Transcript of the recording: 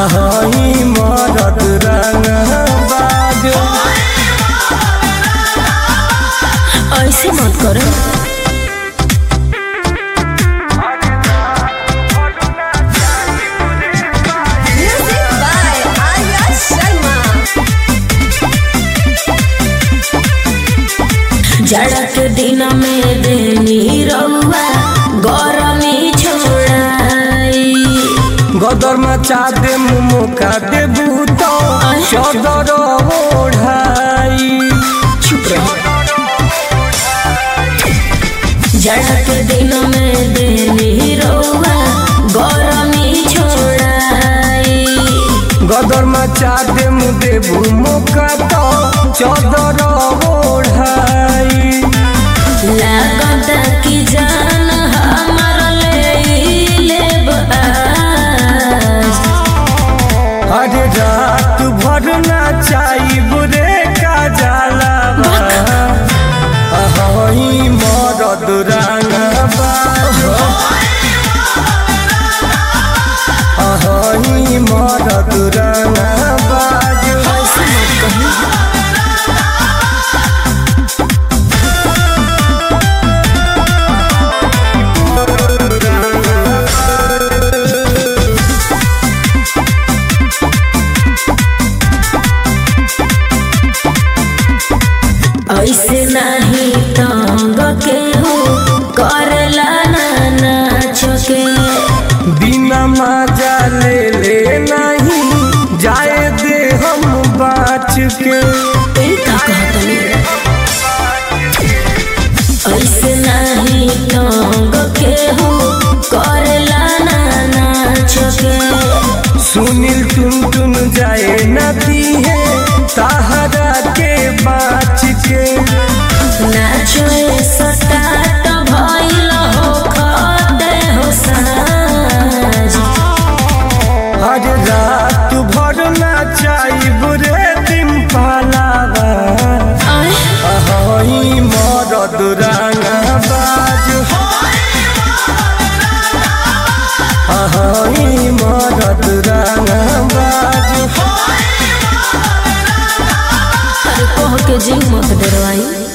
हई मरद रंगबाज ऐसे मत करो Music by Arya Sharma. जाड़ा के दिन में देनी रउआ गरमी छोड़ाई गदर मचा दे मुका दे बूतो चदर ओढ़ाई चुप रहो जाड़ा के दिन में देनी रउआ गरमी छोड़ाई गदर मचा दे मुदे मुका तो चदर ओढ़ाई लागत की जान हमर ले लेब आज अरे रात भर नाचाई बुरे का जाला हई मरद रंगबाज हई मरद रंगबाज ऐसे मत कही ऐसे नहीं तंग के हो करला ना नाच के बिना मजा ले ले नहीं जाए दे हम बाच के ए का कहतनी ऐसे नहीं तंग के हो करला ना नाच के सुनील टुन टुन जाए नदी है ताहरा के बाच के नाचो सटाट भइल हो खते हो साज हर रात भर नाचाई बुरे दिन पालावा आय हई मरद रंगबाज हई मरद रंगबाज अरे कह के जी मत डरवाई